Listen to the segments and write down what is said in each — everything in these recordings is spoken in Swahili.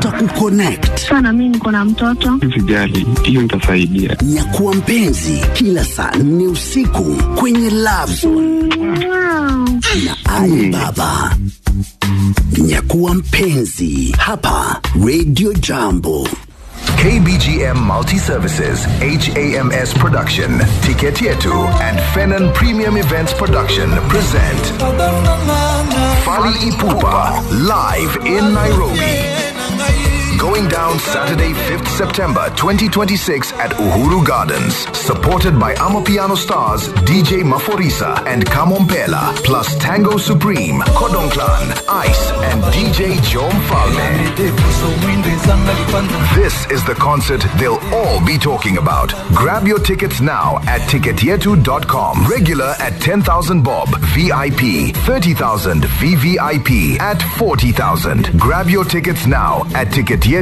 tutakuconnect. sana mi niko na mtoto Sijali, hiyo nitasaidia. Nyakuwa mpenzi kila saa nne usiku kwenye Love Zone na Ali Baba. Nyakuwa mpenzi hapa Radio Jambo. KBGM Multi Services, HAMS Production, Ticket Yetu, and Fenon Premium Events Production present Fali Ipupa live in Nairobi. Going down Saturday, 5th September 2026 at Uhuru Gardens. Supported by Amapiano stars DJ Maforisa and Kamompela, plus Tango Supreme, Kodong Clan, Ice, and DJ Jom Falme. This is the concert they'll all be talking about. Grab your tickets now at ticketyetu.com. Regular at 10,000 bob, VIP 30,000, VVIP at 40,000. Grab your tickets now at ticketyetu.com.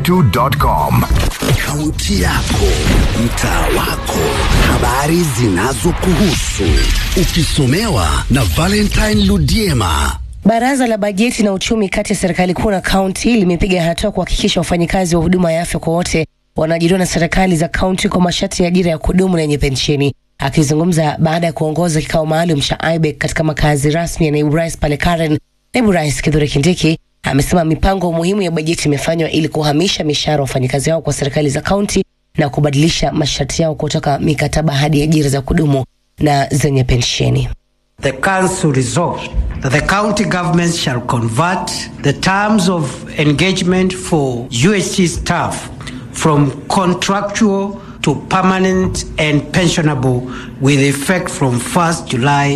Kaunti yako, mtaa wako, habari zinazokuhusu, ukisomewa na Valentine Ludiema. Baraza la bajeti na uchumi kati ya serikali kuu na kaunti limepiga hatua kuhakikisha wafanyikazi wa huduma ya afya kwa wote wanaajiriwa na serikali za kaunti kwa masharti ya ajira ya kudumu na yenye pensheni. Akizungumza baada ya kuongoza kikao maalum cha IBEC katika makazi rasmi ya naibu rais pale Karen, naibu rais Kithure Kindiki amesema mipango muhimu ya bajeti imefanywa ili kuhamisha mishahara ya wafanyikazi hao kwa serikali za kaunti na kubadilisha masharti yao kutoka mikataba hadi ajira za kudumu na zenye pensheni. The Council resolved that the county governments shall convert the terms of engagement for UHC staff from contractual to permanent and pensionable with effect from 1st July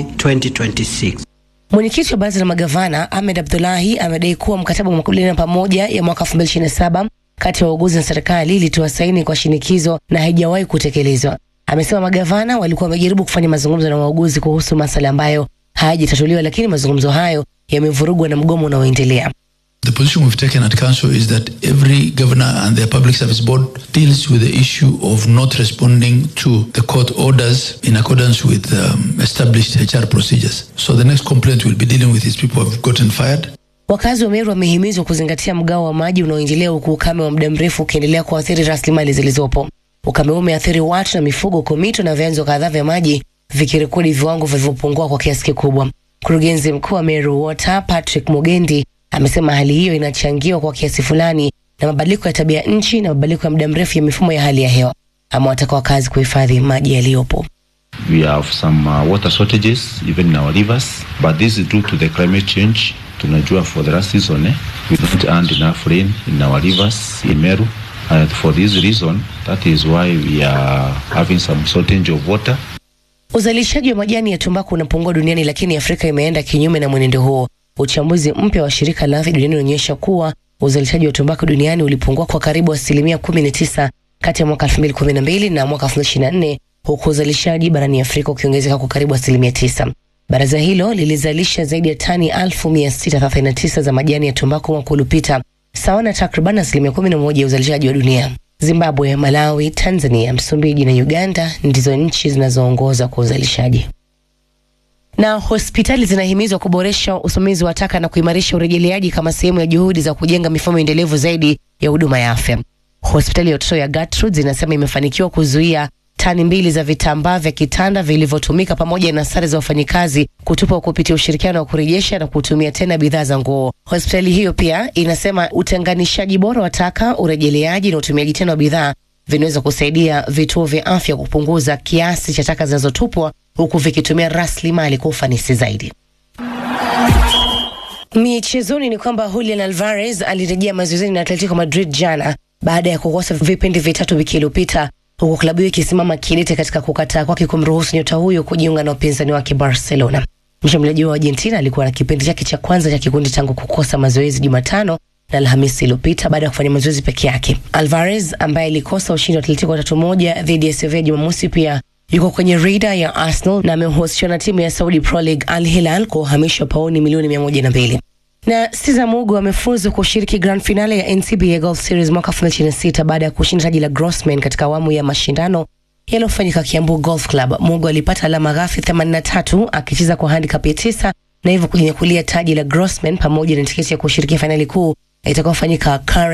2026. Mwenyekiti wa baraza la magavana Ahmed Abdullahi amedai kuwa mkataba wa makubaliano pamoja ya mwaka 2027 kati ya wauguzi na serikali ilitoa saini kwa shinikizo na haijawahi kutekelezwa. Amesema magavana walikuwa wamejaribu kufanya mazungumzo na wauguzi kuhusu masuala ambayo hayajatatuliwa, lakini mazungumzo hayo yamevurugwa na mgomo unaoendelea. The position we've taken at council is that every governor and their public service board deals with the issue of not responding to the court orders in accordance with um, established HR procedures. So the next complaint we'll be dealing with is people who have gotten fired. Wakazi wa Meru wamehimizwa kuzingatia mgao wa maji unaoendelea huku ukame wa muda mrefu ukiendelea kuathiri rasilimali zilizopo. Ukame huu umeathiri watu na mifugo, huku mito na vyanzo kadhaa vya maji vikirekodi viwango vilivyopungua kwa kiasi kikubwa. Mkurugenzi mkuu wa Meru Water Patrick Mugendi amesema hali hiyo inachangiwa kwa kiasi fulani na mabadiliko ya tabia nchi na mabadiliko ya muda mrefu ya mifumo ya hali ya hewa. Amewataka wakazi kuhifadhi maji yaliyopo. We have some uh, water shortages even in our rivers, but this is due to the climate change. Tunajua for the last season, eh, we don't earn enough rain in our rivers in Meru. And for this reason, that is why we are having some shortage of water. Uzalishaji wa majani ya tumbaku unapungua duniani, lakini Afrika imeenda kinyume na mwenendo huo. Uchambuzi mpya wa shirika la afya duniani unaonyesha kuwa uzalishaji wa tumbaku duniani ulipungua kwa karibu asilimia 19 kati ya mwaka 2012 na mwaka 2024 huku uzalishaji barani Afrika ukiongezeka kwa karibu asilimia 9. Baraza hilo lilizalisha zaidi ya tani 1639 za majani ya tumbaku mwaka uliopita, sawa na takriban asilimia 11 ya uzalishaji wa dunia. Zimbabwe, Malawi, Tanzania, Msumbiji na Uganda ndizo nchi zinazoongoza kwa uzalishaji na hospitali zinahimizwa kuboresha usimamizi wa taka na kuimarisha urejeleaji kama sehemu ya juhudi za kujenga mifumo endelevu zaidi ya huduma ya afya. Hospitali ya watoto ya Gertrude zinasema imefanikiwa kuzuia tani mbili za vitambaa vya kitanda vilivyotumika pamoja na sare za wafanyikazi kutupa kupitia ushirikiano wa kurejesha na kutumia tena bidhaa za nguo. Hospitali hiyo pia inasema utenganishaji bora wa taka, urejeleaji na utumiaji tena wa bidhaa vinaweza kusaidia vituo vya afya kupunguza kiasi cha taka zinazotupwa huku vikitumia rasilimali kwa ufanisi zaidi. Michezoni ni kwamba Julian Alvarez alirejea mazoezini na Atletico Madrid jana baada ya kukosa vipindi vitatu wiki iliyopita, huku klabu hiyo ikisimama kidete katika kukataa kwake kumruhusu nyota huyo kujiunga na upinzani wake Barcelona. Mshambuliaji wa Argentina alikuwa na kipindi chake cha kwanza cha kikundi tangu kukosa mazoezi Jumatano na Alhamisi iliyopita baada ya kufanya mazoezi peke yake. Alvarez ambaye alikosa ushindi wa Atletico tatu moja dhidi ya Sevilla Jumamosi pia yuko kwenye rada ya Arsenal na amehusishwa na timu ya Saudi Pro League Al Hilal kwa uhamisho wa pauni milioni mia moja na mbili na Cesar Mugo amefuzu kushiriki grand finale ya NCBA Golf Series mwaka 2026 baada ya kushinda taji la Grossman katika awamu ya mashindano yaliyofanyika Kiambu Golf Club. Mugo alipata alama ghafi 83 akicheza kwa handicap ya tisa na hivyo kujinyakulia taji la Grossman pamoja na tiketi ya kushiriki fainali kuu itakayofanyika